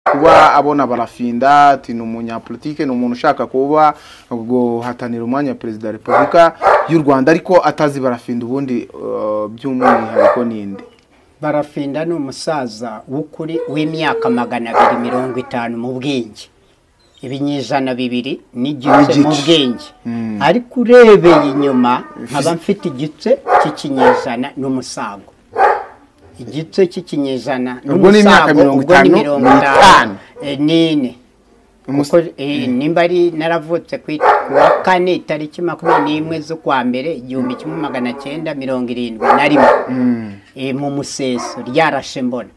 kuba abona barafinda ati ni umunyapolitike ni umuntu ushaka kuba guhatanira umwanya wa perezida wa repubulika y'u rwanda ariko atazi barafinda ubundi uh, by'umwihariko n'indi barafinda ni umusaza w'ukuri w'imyaka magana abiri mirongo itanu mu bwenge ibinyejana bibiri n'igice mu N'igice. bwenge ariko urebeye inyuma nkaba mfite igice cy'ikinyejana n'umusago igice cy'ikinyejana Ubwo ni imyaka n'umusago mirongo ubwo ni itanu, mirongo mirongo itanu itanu. Eh, n'ine Umus- kuko eh, nimba ari naravutse ku ku wa kane itariki makumyabiri n'imwe z'ukwa mbere igihumbi kimwe magana cyenda mirongo irindwi na rimwe Eh, mu museso ryarashe mbona